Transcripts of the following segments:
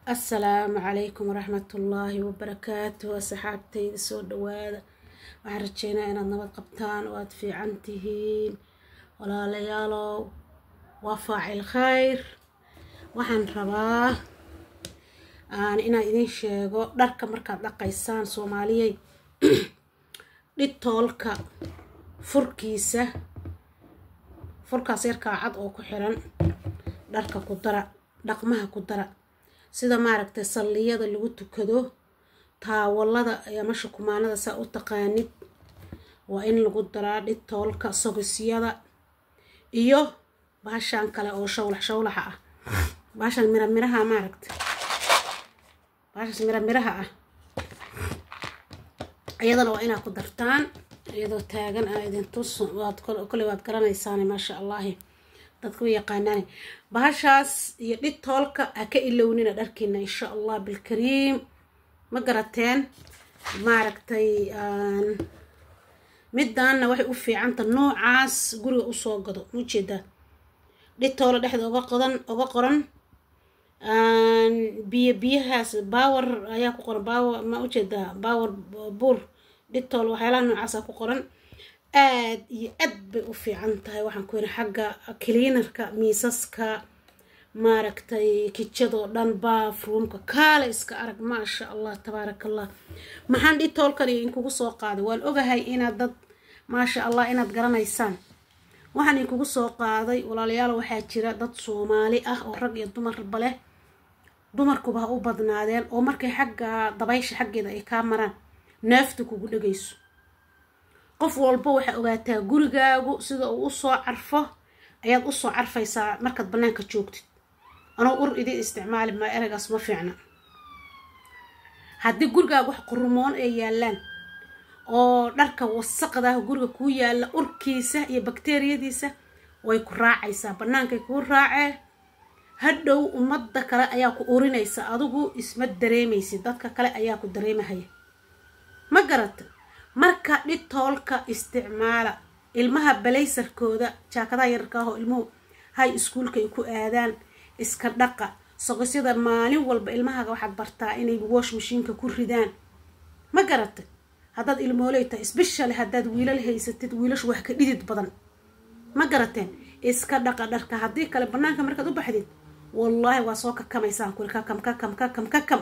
assalaamu calaykum waraxmatullaahi wabarakaatu asxaabtayda soo dhawaada waxaan rajeynaa inaad nabad qabtaan oo aada fiican tihiin walaalayaalow waa faacil khayr waxaan rabaa aan inaan idin sheego dharka markaad dhaqaysaan soomaaliyey dhitoolka furkiisa furkaas yarkaa cad oo ku xiran dharka ku dara dhaqmaha ku dara sida maaragtay salliyada lagu tukado taawalada ama shukumaanada saa u taqaanid waa in lagu daraa dhitoolka sogisyada iyo baashaan kale oo shawlax shawlaxa ah baashaan mira miraha maaragta baashaas mira miraha ah iyadana waa inaad ku dartaan iyadoo taagan aa idin tus waad kolley waad garanaysaane maasha allahi dadka u yaqaanaane bahashaas iyo dhitoolka ha ka ilownina dharkiina insha allah bilkariim ma garateen maaragtay midaanna waxay u fiicanta noocaas guriga usoo gado mujeedaa dhitoola dhexda oga qodan oga qoran biyo biyahaas bawar ayaa ku qoran bawar ma ujeedaa bawar buur dhitool waxyaalaha noocaasa ku qoran aad iyo aad bay u fiican tahay waxaan ku yidhi xagga cleanarka miisaska maaragtay kijadoo dhan baafruumka kaale iska arag maasha allah tabaaraka allah maxaan dhitoolkani inkugu soo qaaday waan ogahay inaad dad maasha allah inaad garanaysaan waxaan inkugu soo qaaday walaalayaal waxaa jira dad soomaali ah oo rag iyo dumarba leh dumarkuba ha u badnaadeen oo markay xagga dabaysha xaggeeda ay kaa maraan neefta kugu dhegayso qof walba waxaa ogaataa gurigaagu sida uu usoo carfo ayaad usoo carfaysaa markaad bannaanka joogtid anoo ur idin isticmaali maa ereygaas ma fiicna haddii gurigaagu wax qurumoon ay yaalaan oo dharka wasaqdaah guriga kuu yaalla urkiisa iyo bakteriyadiisa way ku raacaysaa bannaankay kuu raacee hadhow ummadda kale ayaa ku urinaysa adigu isma dareemaysid dadka kale ayaa ku dareemahaya ma garata marka dhitoolka isticmaala ilmaha balaysarkooda jaakadaha yararka ah oo ilmuhu hay iskuulka ay ku aadaan iska dhaqa sogosyada maalin walba ilmahaga waxaad bartaa inay wash mashiinka ku ridaan ma garatay haddaad ilmooley tahay isbeshale haddaad wiilal haysatid wiilashu wax ka dhidid badan ma garateen iska dhaqa dharka haddii kale bannaanka markaad u baxdid wallaahi waa soo kakamaysaan kuli kakam kakam kakam kakam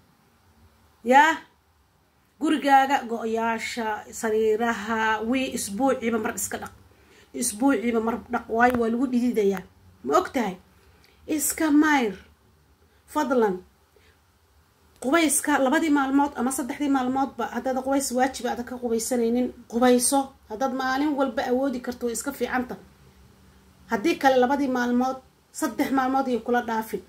yaa gurigaaga go-yaasha sariiraha wii isbuuciiba mar iska dhaq isbuuciiba mar dhaq waayo waa lagu dhididayaa ma og tahay iska mayr fadlan qubayska labadii maalmood ama saddexdii maalmoodba haddaad qubays waajiba aada ka qubaysanaynin qubayso haddaad maalin walba awoodi karto way iska fiicanta haddii kale labadii maalmood saddex maalmood iyo kula dhaafin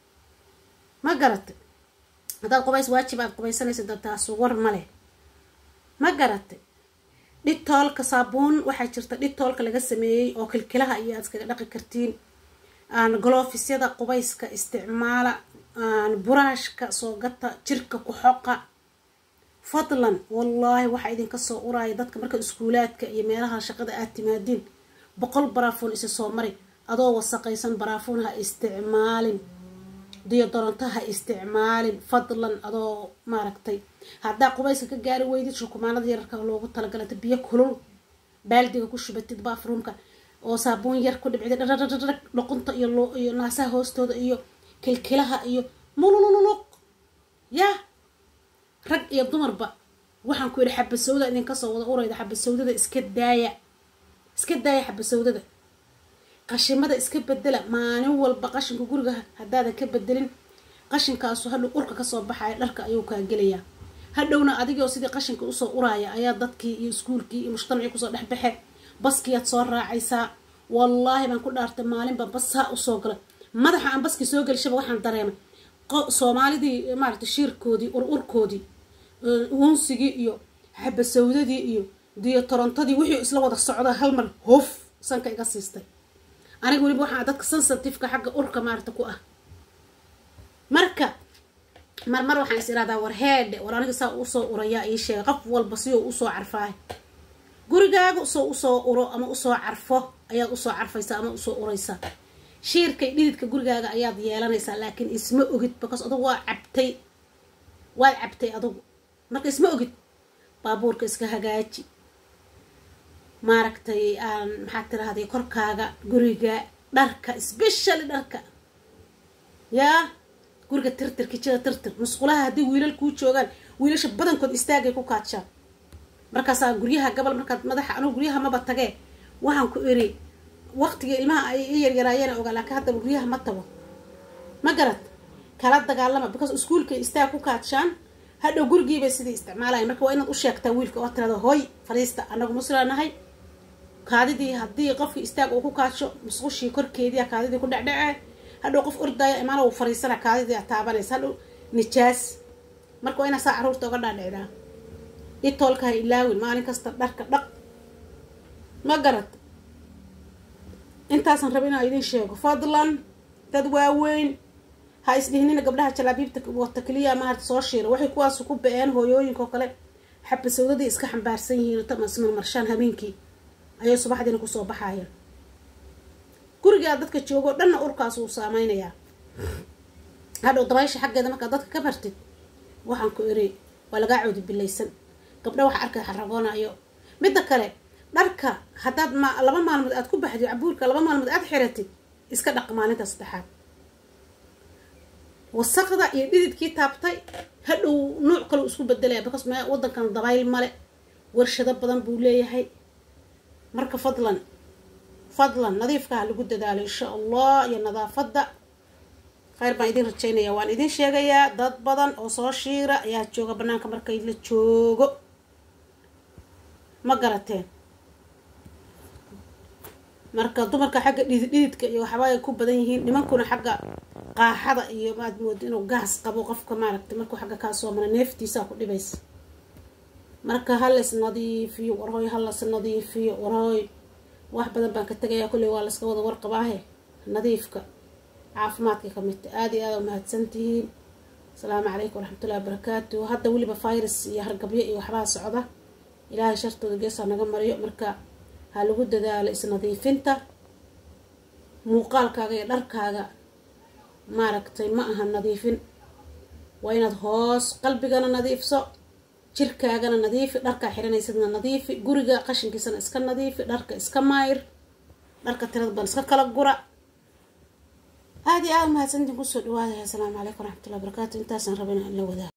ma garatay haddaad qubays waajib aad qubaysanaysa dadtaasu war maleh ma garatay dhitoolka saabuun waxaa jirta dhitoolka laga sameeyey oo kilkilaha iyo aad iskaga dhaqi kartiin golofyada qubayska isticmaala buraashka soo gata jirka ku xoqa fadlan wallaahi waxaa idinka soo uraya dadka marka iskuulaadka iyo meelaha shaqada aad timaadiin boqol baraafuun isa soo mari adoo wasaqaysan baraafuun ha isticmaalin diyodoronto ha isticmaalin fadlan adoo maaragtay haddaa qubayska ka gaari weydid shukumaanada yararka loogu talagalata biyo kulul baaldiga ku shubatid baafruumka oo saabuun yar ku dhibcida dhadhadhadhag dhuqunta iyo iyo naasaha hoostooda iyo kilkilaha iyo mulululuq yaa rag iyo dumarba waxaan ku yidhi xabasawda idinka soo wada urayda xabasawdada iska daaya iska daaya xabasawdada qashimada iska bedela maalin walba qashinka guriga haddaadan ka bedelin qashinkaasu hadhow urka kasoo baxaya dharka ayuu kaa gelayaa hadhowna adigoo sidii qashinka usoo uraya ayaa dadkii iyo iskuulkii iyo mujtamacii kusoo dhexbaxe baskiyaad soo raacaysaa wallaahi baan ku dhaartay maalinba basaa usoo gala madaxa aan baskii soo gelishaba waxaan dareemay soomaalidii maaragtay shiirkoodii ur urkoodii uunsigii iyo xabasawdadii iyo diyo torontadii wixii isla wada socda hal mar hoof sanka iga siistay aniga weliba waxaa dadka sensitiveka xagga urka maarata ku ah marka mar mar waxaan is irahdaa war heedhe war aniga saa usoo urayaa ii sheega qof walba si uu usoo carfaahay gurigaaga soo usoo uro ama usoo carfo ayaad usoo carfaysaa ama usoo uraysaa shiirka iyo dhididka gurigaaga ayaad yeelanaysaa laakiin isma ogid because adugu waa cabtay waad cabtay adugu marka isma ogid baabuurka iska hagaaji maaragtay aan maxaad tirahday korkaaga guriga dharka specially dharka yaa guriga tirtir kijada tirtir musqulaha haddii wiilal kuu joogaan wiilasha badankood istaagay ku kaadshaan markaasaa guryaha gabal markaad madaxa anugu guryaha maba tagee waxaan ku iri waqtiga ilmaha ay i yaryaraayeen ogaa laakiin haddaba guryaha ma tago ma garad kala dagaalama because iskuolkay istaag ku kaadshaan hadhow gurigiibay sidii isticmaalayan marka waa inaad u sheegtaa wiilka oo tirada hoy fadhiista anagu muslanahay kaadidii haddii qofkii istaag uu ku kaadsho musqushii korkeediia kaadidii ku dhecdhece hadhow qof ordaya imaana uu fariisana kaadidii a taabanaysa hadhow nijaas marka waa inaa saa caruurta oga dhaadhicdaa itoolka ha ilaawin maalin kasta dharka dhaq ma garad intaasan raba inaa idin sheego fadlan dad waaweyn ha isdhihnina gabdhaha jalaabiibta wata keliya maarta soo shiira waxay kuwaas ku ba-een hooyooyinka oo kale xabasawdadii iska xambaarsan yihiin tamasman marshaan habeenkii ayay subaxdiina kusoo baxaayeen gurigaa dadka joogoo dhanna urkaas uu saameynayaa hadhow dabaysha xaggeeda markaad dadka ka bartid waxaan ku iri waa lagaa coodi bilaysan gabdha waxa arkay xaragoonayo midda kale dharka haddaad ma laba maalmood aad ku baxdid cabuurka laba maalmood aad xiratid iska dhaq maalinta saddexaad wasaqda iyo dhididkii taabtay hadhow nuuc kale isku bedelaya because m wadankan dabayl male warshado badan buu leeyahay marka fadlan fadlan nadiifka ha lagu dadaalo insha allah iyo nadaafadda khayr baan idin rajaynaya waan idin sheegayaa dad badan oo soo shiira ayaa jooga banaanka markay la joogo ma garateen marka dumarka xagga dhidid dhididka iyo waxba ay ku badan yihiin nimankuna xagga qaaxada iyo maad moodo inuu gaas qabo qofka maaragtay markuu xagga kaa soo mara neeftiisaa ku dhibaysa marka halas nadiifiyo warhooy halas nadiifiyo warhooy wax badan baan ka tegayaa kulley waa laska wada warqabaahe nadiifka caafimaadka ka midta aada iyo aada umahadsan tihiin asalaamu calaykum waraxmatullahi wabarakaatu hadda weliba virus iyo hargabyo iyo waxbaa socda ilaahay shartooda geesaa naga mariyo marka ha lagu dadaalo isnadiifinta muuqaalkaaga iyo dharkaaga maaragtay ma aha nadiifin waa inaad hoos qalbigana nadiifso jirkaagana nadiifi dharkaa xiranaysadna nadiifi guriga qashinkiisana iska nadiifi dharka iska maayir dharka tirada ban iska kala gura aada iyo aada umahadsantiin kusoo dhawaadaya asalaamu calaykum waraxmatullahi wabarakaatu intaasaan rabana in la wadaa